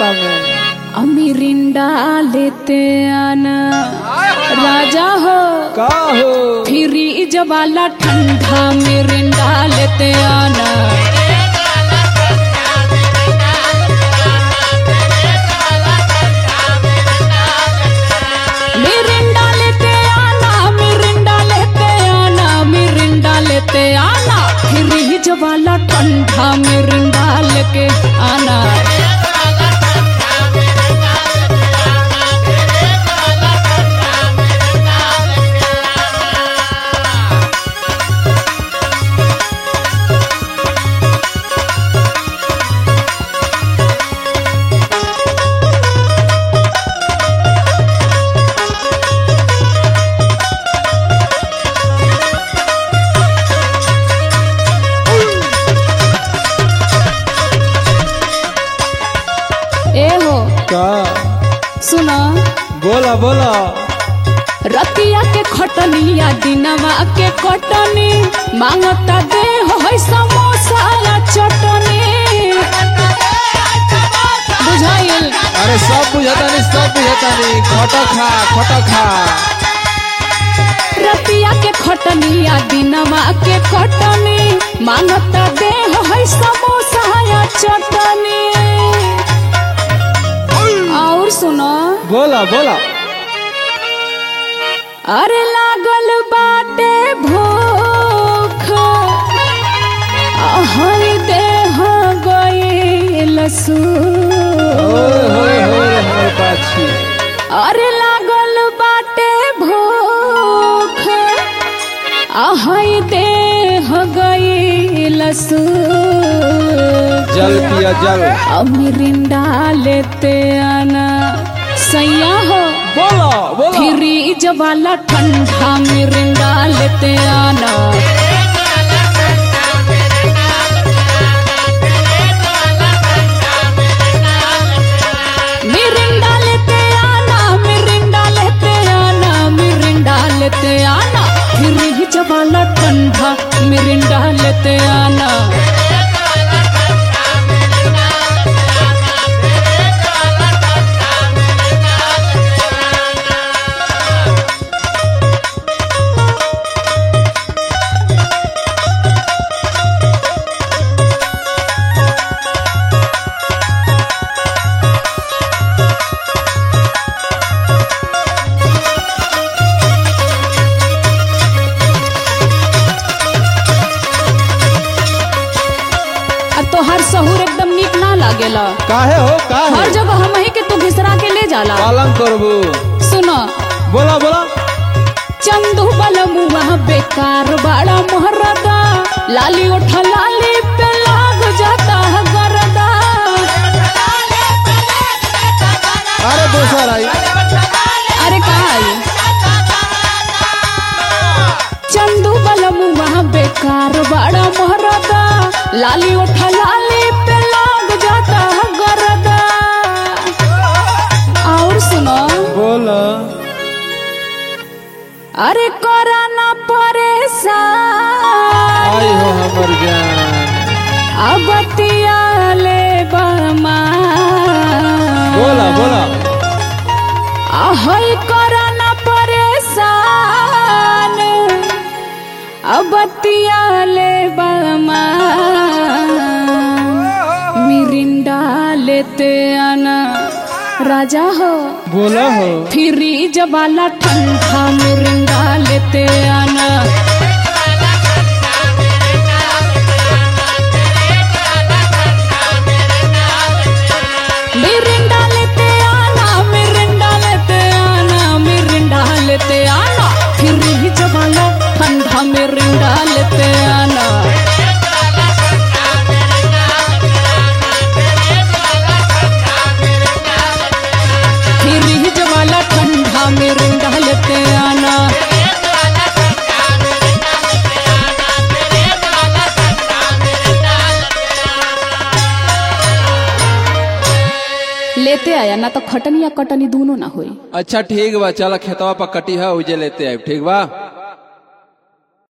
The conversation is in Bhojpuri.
नाश्ता में अमीरिंडा लेते आना राजा हो का हो फ्रीज वाला ठंडा मिरिंडा लेते आना मिरिंडा लेते आना मिरिंडा लेते आना मिरिंडा लेते आना फ्रीज वाला ठंडा मिरिंडा लेके आना ए हो का सुना बोला बोला रतिया के खटनिया दिनवा के कटनी मांगता दे हो है समोसा या चटनी बुझाइल अरे सब बुझता नहीं सब बुझता नहीं खटो खा खटो खा रतिया के खटनिया दिनवा के कटनी मांगता दे हो है समोसा या चटनी और सुनो बोला बोला अरे लागल बाटे भूख अहर देह गईल सू ओए होए होए हमर पाछी अरे लागल बाटे भूख अहर देह गईल सू जल पिया जल अमिरिंडा लेते आना सैया हो बोला बोला फ्रीज वाला ठंडा मिरिंडा लेते आना मिरिंडा लेते आना मिरिंडा लेते आना मिरिंडा लेते आना फ्रीज वाला ठंडा मिरिंडा लेते आना आ तोहार सहूर एकदम नीक ना लागेला काहे हो हर काहे जगह हम के तू घिसरा के ले जाला पालन करबू सुनो बोला बोला चंदू बलमुआ बेकार बड़ा मोहरदा लाली उठ लाली पे लाग जाता है गरदा अरे दोसर आई अरे कहा आई चंदू बलमुआ बेकार बड़ा मोहरदा लाली उठ लाली पे लाग जाता है गरदा और सुनो बोला अरे करा ना परेशान आई हो हमर जान अबतिया ले बमा बोला बोला आहई करा ना परेशान अबतिया ले बमा मिरिंडा लेते आना राजा हो बोला हो फ्रीज वाला ठंडा मिरिंडा लेते आना मिरिंडा लेते आना मिरिंडा लेते आना मिरिंडा लेते आना फ्रीज वाला ठंडा मिरिंडा लेते आना फ्रीज वाला ठंडा मिरिंडा लेते आना लेते आया ना तो खटनी या कटनी दोनों ना होई अच्छा ठीक बा चल खेतवा पर कटी है उजे लेते आए ठीक बा